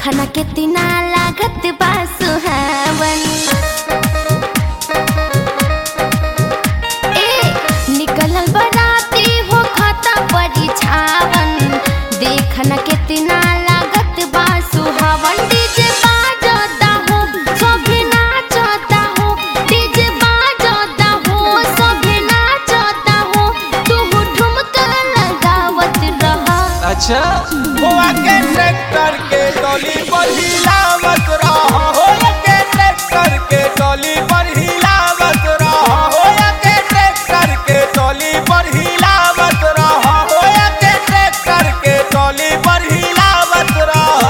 देखना कितना लागत बा सुहावन ए निकलल बराती हो खाता परिछावन देखना कितना लागत बा सुहावन डीजे बाजता हो सभे नाचता हो डीजे बाजता हो सभे नाचता हो तू ठुमका लगावत रहा अच्छा हुआ के ट्रैक्टर के टोली पर हिलावत रहा होया के ट्रैक्टर के टोली पर हिलावत रहा होया के ट्रैक्टर के टोली पर हिलावत रहा होया के ट्रैक्टर के टोली पर हिलावत रहा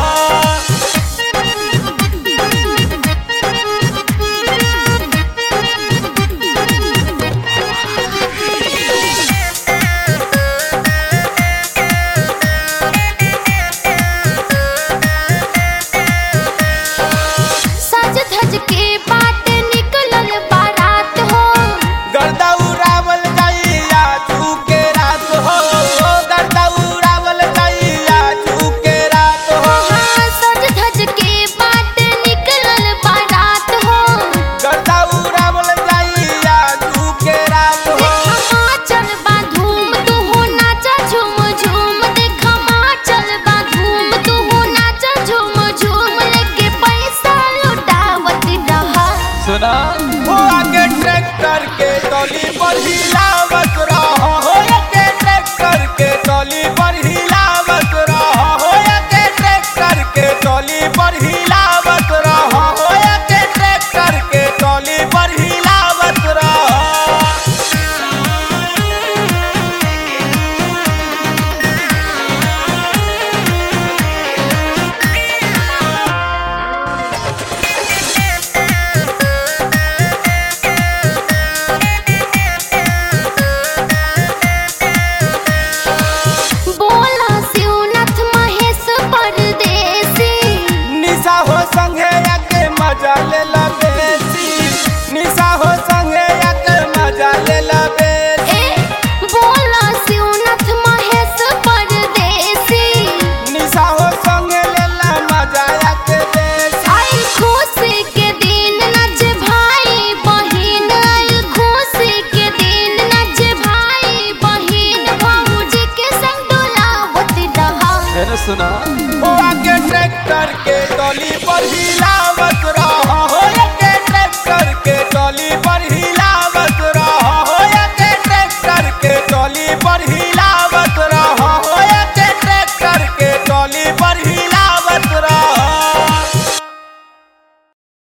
सज धज के बाट निकलल बारात हो गर्दा उड़ावल जाइया तू के रात हो गर्दा उड़ावल जाइया तू के रात हो हाँ सज धज के बाट निकलल बारात हो गर्दा उड़ावल जाइया तू के रात हो देखा चल बा धूम तू हो नाचा झूम झूम देखा चल बा धूम तू हो नाचा झूम झूम लेके पैसा लुटावत रहा सुना हो आगे ट्रैक्टर के टोली पर हिलावत रहा हो आगे ट्रैक्टर के टोली पर हिलावत रहा हो आगे ट्रैक्टर के टोली पर हिलावत रहा हो आगे ट्रैक्टर के टोली पर हिलावत रहा बोला शिवनाथ महेश परदेसी निशा हो संगे आके मजा ले